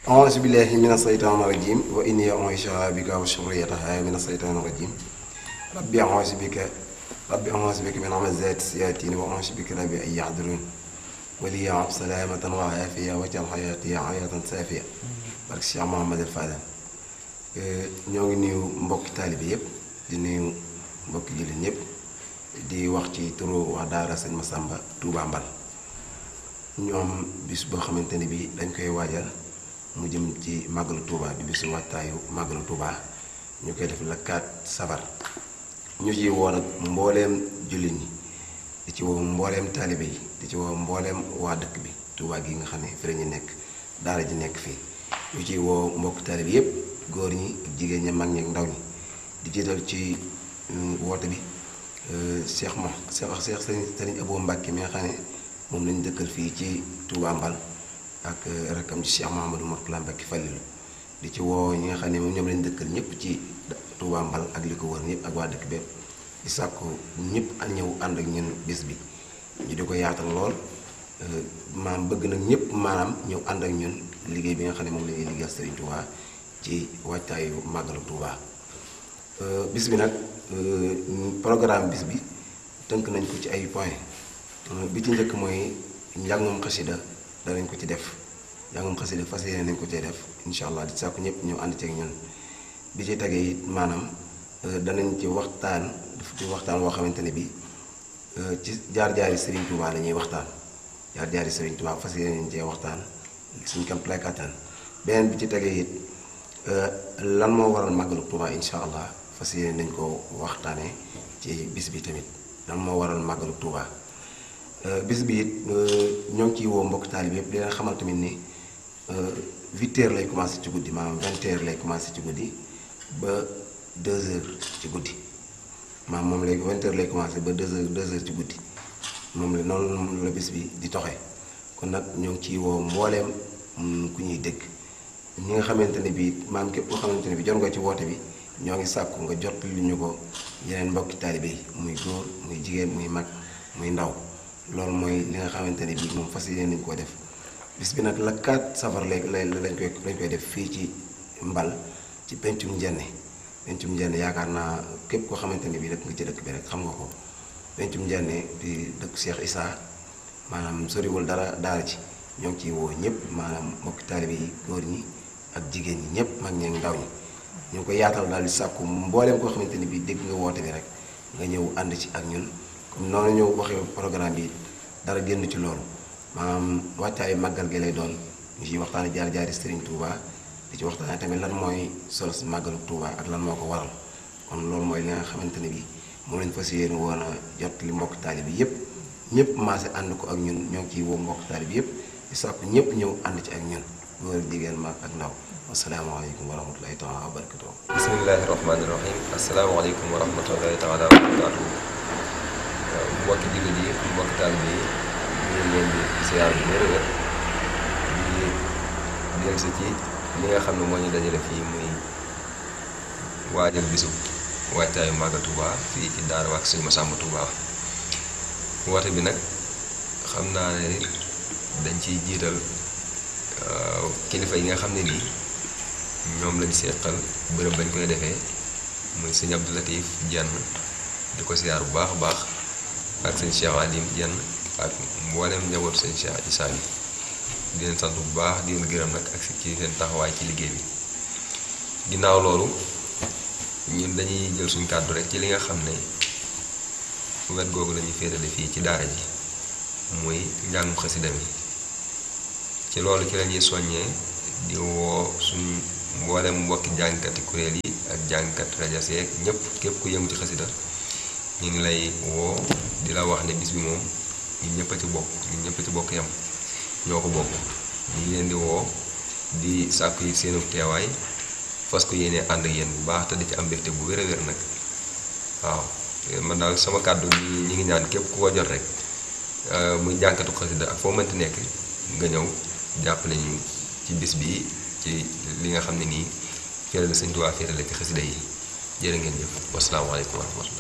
أعوذ بالله من الشيطان الرجيم وإني أعيشها بك وشريتها من الشيطان الرجيم ربي أعوذ بك ربي أعوذ بك من همزات الشياطين وأعوذ بك ربي أن يحضرون ولي سلامة وعافية واجعل حياتي حياة سافية barke Cheikh Mouhamadou Fadal ñoo ngi nuyu mbokki taalibe yëpp di nuyu mbokki jullit ñëpp di wax ci turu wax daara sëñ Massamba Touba Mbal ñoom bis boo xamante ne bii dañ koy waajal mu jëm ci màggalu Touba di bisu wattaayu màggalu Touba ñu koy def la 4 safar ñu ci woo nag mbooleem jullit ñi di ci woo mbooleem taalibe yi di ci woo mbooleem waa dëkk bi Touba gi nga xam ne fi la ñu nekk daara ji nekk fii ñu ciy woo mbokk taalibe yépp góor ñi ak jigéen ñi mag ñi ak ndaw ñi di jiital ci woote bi Cheikh mo Cheikh Cheikh Sëriñ Abou Mbacke mi nga xam ne moom lañu dëkkal fii ci Touba Mbal ak rakkam ci Cheikh Mouhamadou Mourtala Mbacke Fallilu di ci woo ñi nga xam ne moom ñoom lañu dëkkal ñëpp ci Touba Mbal ak li ko wër ñëpp ak waa dëkk bépp di sàkku ñëpp a ñëw ànd ak ñun bés bi ñu di ko yaatal lool maanaam bëgg nag ñëpp maanaam ñëw ànd ak ñun liggéey bi nga xam ne moom la ñuy liggéeyal Serigne Touba ci waajtaayu màggalu Touba bis bi nag programme bis bi tënk nañ ko ci ay point bi ci njëkk mooy njàngum xasida danañ ko ci def njàngum xasida fas yéene nañ ko cee def incha allah di sàkku ñëpp ñëw ànd ceeg ñun bi ci tegee it maanaam danañ ci waxtaan daf ci waxtaan woo xamante ne bi ci jaar-jaari Serigne Touba la ñuy waxtaan jaar-jaari Serigne Touba fas yéene nañ cee waxtaan suñ kam playkatan beneen bi ci tegee it lan moo waral màggalu Touba incha allah fas yéene nañ ko waxtaanee ci bis bi tamit lan moo waral màggalu Touba bis bi it ñoo ngi ciy woo mbokk taalib yëpp di leen xamal tamit ni huit heures lay commencé ci guddi maanaam vingt heures lay commencé ci guddi ba deux heures ci guddi maanaam moom léegi vingt heures lay commencé ba deux heures deux heures ci guddi moom la noonu la bis bi di toxee kon nag ñoo ngi ciy woo mbooleem ku ñuy dégg ñi nga xamante ne bii maam képp koo xamante ne bii jot nga ci woote bi ñoo ngi sàkku nga jot lu ñu ko yeneen mbokki taalibe yi muy góor muy jigéen muy mag muy ndaw loolu mooy li nga xamante ne bii moom fas yéene nañu koo def bis bi nag la 4 safar lay lay lañ koy lañ koy def fii ci mbal ci pencum njenne pencum njenne yaakaar naa képp koo xamante ne bii dëkk nga ci dëkk bi rek xam nga ko pencum njenne di dëkk Cheikh Issa maanaam soriwul dara daara ci ñoo ngi ciy woo ñëpp maanaam mbokki taalibe yi góor ñi ak jigéen ñi ñëpp mag ñi ak ndaw ñi ñu ngi ko yaatal daal di sàkku mbooleem koo xamante ni bii dégg nga woote bi rek nga ñëw ànd ci ak ñun comme noonu ñëw waxee programme bi dara génn ci loolu maanaam wàccaayu màggal gi lay doon ñu ciy waxtaane jaar jaari Serigne Touba di ci waxtaane tamit lan mooy solo si màggalu Touba ak lan moo ko waral kon loolu mooy li nga xamante ne bii moom lañ fas yéene woon a jot li mbokk taalibe bi yëpp ñëpp maase ànd ko ak ñun ñoo ngi ciy woo mbokk taalibe bi yëpp di sàkku ñëpp ñëw ànd ci ak ñun góor jigéen mag ak ndaw asalaamaaleykum wa rahmatulahi taala wa barakatuh bismillahi rahmaani rahim asalaamaaleykum wa rahmatulahi taala wa barakatuh mbokki jullit yi mbokki taalibe yi ñu ngi leen di siyaar bu wér wér di dellu si ci li nga xam ne moo ñu dajale fii muy waajal bisu waajtaayu Màggal Touba fii ci daara wax Sëñ Massamba Touba woote bi nag xam naa ne dañ ciy jiital kilifa yi nga xam ne nii ñoom lañ seqal bërëb bañ koy defee muy sëñ Abdou Latif Jenn di ko siyaar bu baax a baax ak sëñ Cheikh Alim Jenn ak mboolem njabootu sëñ Cheikh Issa bi di leen sant bu baax di leen gërëm nag ak ci seen taxawaay ci liggéey bi ginnaaw loolu ñun dañuy jël suñ kàddu rek ci li nga xam ne wet googu lañuy féetale fii ci daara ji muy njàngum xasida mi ci loolu ci lañuy soññee di woo suñ mboolem mbokki jàngkati kuréel yi ak jàngkat rajo seeg ñëpp képp ku yëngu ci xasida ñu ngi lay woo di la wax ne bis bi moom ñun ñëpp a ci bokk ñun ñëpp a ci bokk yam ñoo ko bokk ñu ngi leen di woo di sàkku yi seenu teewaay fas ko yéenee ànd ak yéen bu baax te di ci am mbégte bu wér a wér nag waaw man daal sama kàddu ñi ñi ngi ñaan képp ku ko jot rek muy jànkatu xasida ak foo mënti nekk nga ñëw jàpp nañu ci bis bi ci li nga xam ne nii fii la Sëñ Tuubaa féetale ci xasida yi jërë ngeen jëf wasalaamaaleykum wa rahmatullah